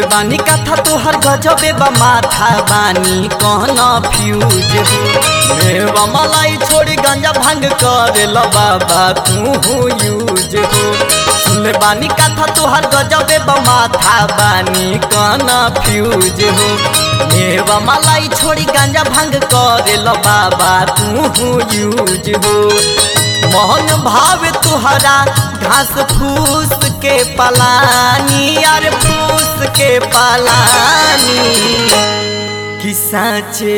बानी कथा तोहर गजबे बा माथा बानी कहना फ्यूज हो मेवा मलाई छोड़ी गंजा भंग करे लो बाबा तू यूज हो सुनले बानी कथा तोहर गजबे बा माथा बानी कहना फ्यूज हो मेवा मलाई छोड़ी गंजा भंग करे लो बाबा तू यूज हो मोहन भाव तुहरा घास फूस के पलानी यार फूस के पलानी कि साचे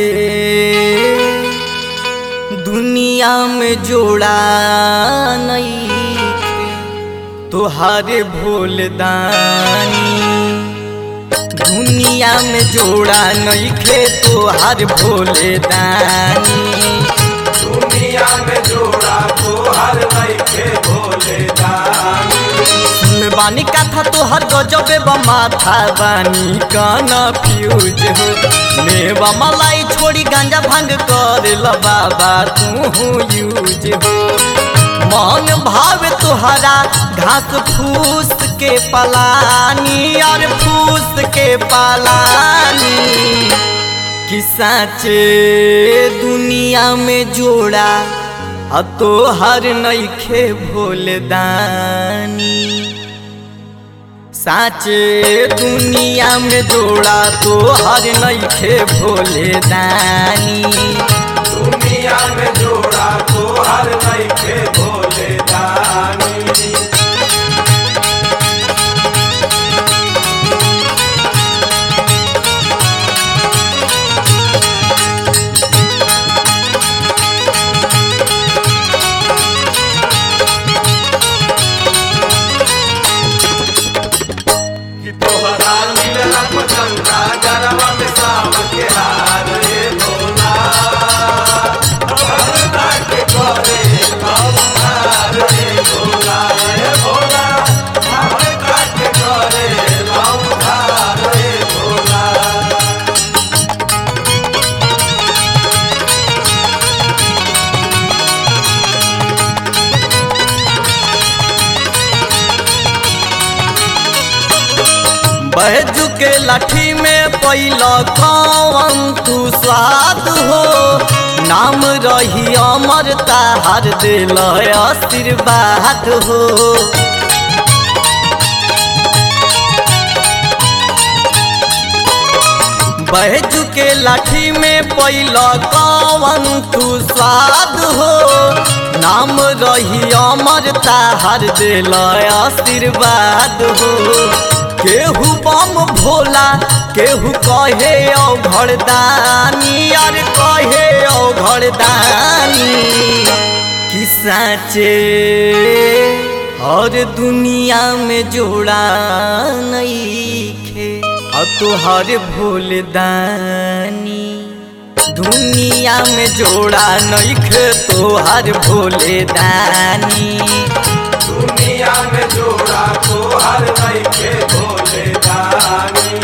दुनिया में जोड़ा नहीं तुहारे भोलदानी दुनिया में जोड़ा नहीं खे तुहार भोलेदानी दुनिया में जोड़ा तो हर लइके भोले दानी सुन बानी कथा तोहर गजबे बा माथा बानी काना फ्यूज हो मेवा मलाई छोड़ी गांजा भांग कर ल बाबा तू यूज हो मन भाव तुहरा घास फूस के पलानी और फूस के पलानी कि साचे दुनिया में जोड़ा आ तो हर नईखे भोलदानी साचे दुनिया में जोड़ा तो हर नईखे भोलदानी दुनिया में जोड़ा तो हर लइके भोले दानी कि तोहरा नीला पतंगा गरवा में साव के हार रे भोला भगता के करे लवकार रे भोला रे भोला भगता के करे लवकार रे भोला बैजू के लाठी में पैल कौन तू स्वाद हो नाम रही अमर ताहार दिल आशीर्वाद हो बैजू के लाठी में पैल कौन तू स्वाद हो नाम रही अमर ताहार दिल आशीर्वाद हो केहू बम भोला केहू कहे ओ घरदानी यार कहे ओ घरदानी कि साचे हर दुनिया में जोड़ा नहीं खे और तुहर भोलदानी दुनिया में जोड़ा नहीं खे तोहर भोलेदानी दुनिया में जोड़ा तो हर लइके भोले दानी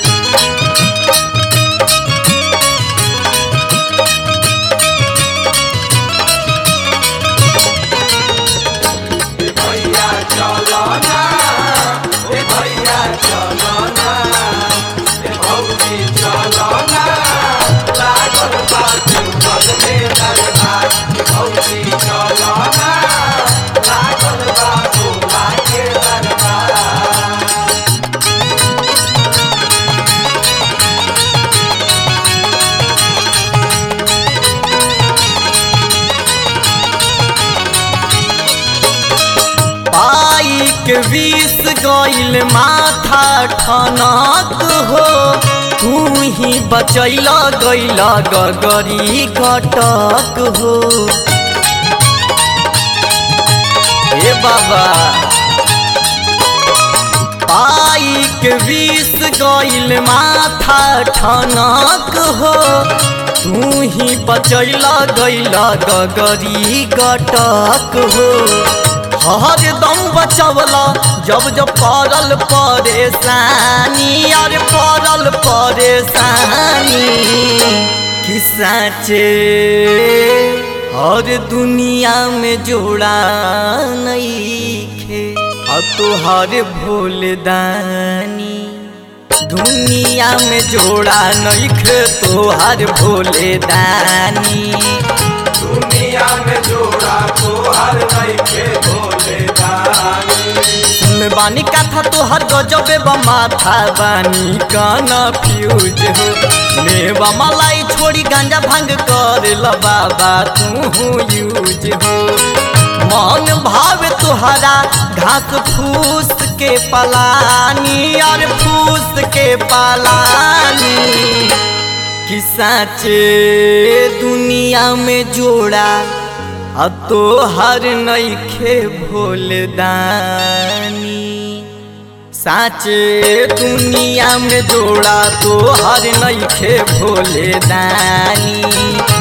ए भैया चलो ना ए भैया चलो ना ए भौजी चलो ना लागल बात बल में दरबार ए भौजी चलो ना लागल बात लागे दरबार बाइक विष गईल माथा ठनक हो तू ही बचैल गईल गगरी कटक हो ए बाबा बाइक विष गईल माथा ठनक हो तू ही बचैल गईल गगरी कटक हो हर दम बचवला जब जब पड़ल परेशानी और पड़ल परेशानी कि साचे हर दुनिया में जोड़ा नहीं खे और तुहर भोलदानी दुनिया में जोड़ा नइखे तोहर भोले दानी दुनिया में जोड़ा तो हर नइखे भोले दानी सुन बानी कथा तोहर गजबे बा माथा बानी काना फ्यूज हो मेवा मलाई छोड़ी गांजा भांग कर ल बाबा तू यूज हो मन भाव तुहरा घास फूस के पलानी और फूस के पलानी कि साचे दुनिया में जोड़ा आ तो हर नइखे भोले दानी साचे दुनिया में जोड़ा तो हर नइखे भोले दानी